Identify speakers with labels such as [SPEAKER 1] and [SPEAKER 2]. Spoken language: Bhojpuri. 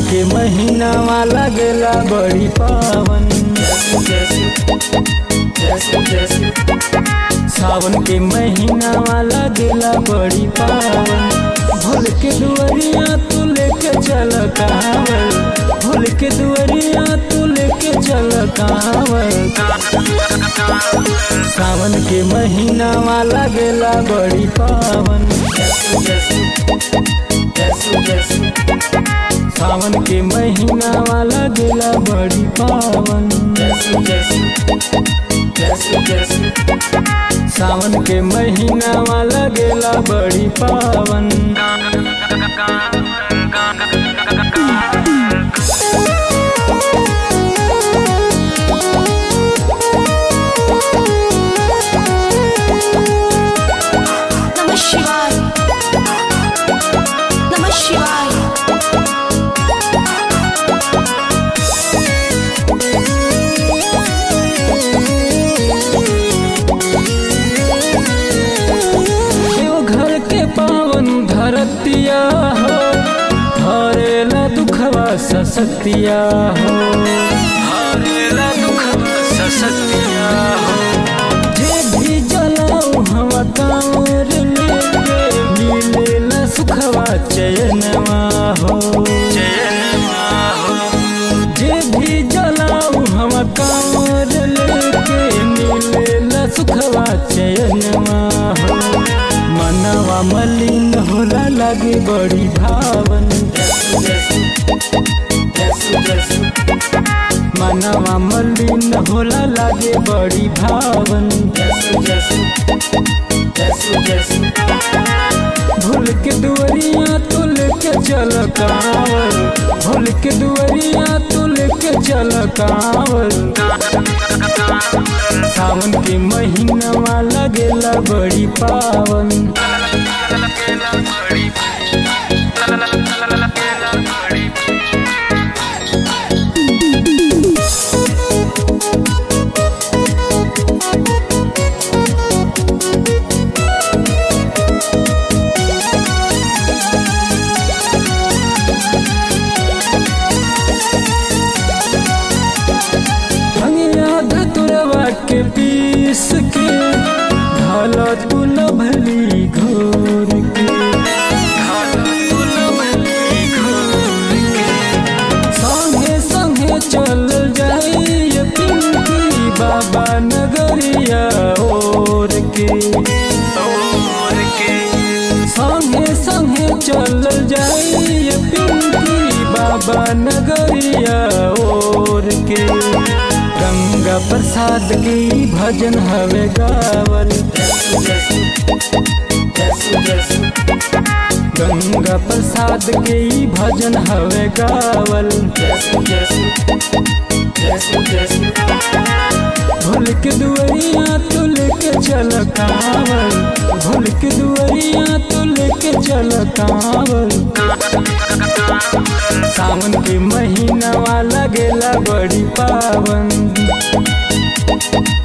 [SPEAKER 1] के महीनावा लगेला बड़ी पावन सावन के महीनावा लगेला बड़ी पावन भोल के दुआरिया तू लेके चल कांवर भोल के दुआरिया तू लेके चल कांवर सावन के महीनावा लगेला बड़ी पावन सावन के महीनावा लगेला बड़ी पावन सावन के महीनावा लगेला बड़ी पावन
[SPEAKER 2] नमः शिवाय नमः शिवाय
[SPEAKER 1] घर के पावन धरतिया हो हरेला दुखवा ससतिया हो हरेला दुखवा ससतिया हो जे भी जलाऊ हवा कांवर लेके मिलेला सुखवा चयनवा हो चयनवा हो जे भी जलाऊ हवा कांवर लेके मिलेला सुखवा चयनवा हो मनवा मलिन होला लगे बड़ी भावन मनवा मलिन होला लगे बड़ी भावन भूल के दुआरिया तू लेके चल कांवर भूल के दुआरिया तू लेके चल कांवर सावन के महीनावा लगेला बड़ी पावन भंगिया धतुरवा के पीस के ढाल तू न भली घोर के संगे संगे चल जाइए पिंकी बाबा नगरिया ओर के संगे संगे चल जाइए पिंकी बाबा नगरिया ओर के गंगा प्रसाद की भजन हवे गावल गंगा प्रसाद के ई भजन हवे गावल भूल के दुआरिया तू लेके चल कांवल भूल के दुआरिया तू लेके चल कांवल सावन के महीनावा लगेला बड़ी पावन